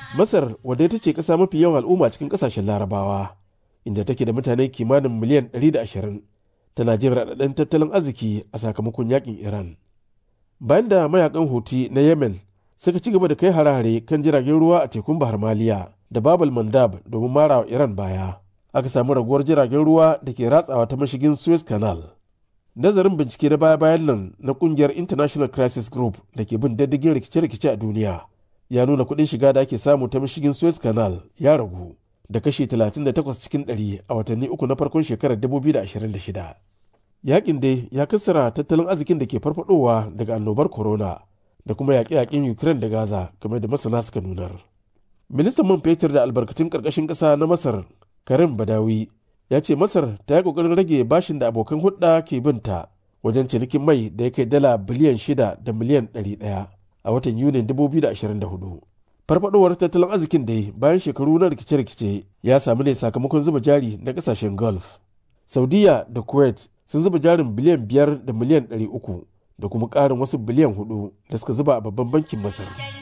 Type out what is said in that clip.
Masar wadda ita ce ƙasa mafi yawan al'umma cikin ƙasashen larabawa inda take da mutane kimanin miliyan 120 tana jin raɗaɗin tattalin arziki a sakamakon yakin Iran. Bayan da mayakan Houthi na Yemen suka ci gaba da kai hare-hare kan jiragen ruwa a tekun Bahar Maliya da Babal Mandab domin mara wa Iran baya. Aka samu raguwar jiragen ruwa da ke ratsawa ta mashigin Suez Canal. Nazarin bincike na baya-bayan nan na kungiyar International Crisis Group da ke bin diddigin rikice-rikice a duniya ya nuna kuɗin shiga da ake samu ta mashigin Suez Canal ya ragu da kashi 38 cikin 100 a watanni uku na farkon shekarar 2026. Yakin dai ya kassara tattalin arzikin da ke farfadowa daga annobar corona da kuma yaƙe-yaƙen Ukraine da Gaza kamar da masana suka nunar. Ministan man fetur da albarkatun ƙarƙashin ƙasa na Masar Karim Badawi ya ce Masar ta yi ƙoƙarin rage bashin da abokan hulɗa ke binta wajen cinikin mai da ya kai dala biliyan shida da miliyan ɗari ɗaya a watan Yunin 2024. Farfadowar tattalin arzikin dai bayan shekaru na rikice-rikice ya samu ne sakamakon zuba jari na ƙasashen Gulf. Saudiya da Kuwait sun zuba jarin biliyan biyar da miliyan ɗari uku da kuma ƙarin wasu biliyan hudu da suka zuba a babban bankin Masar.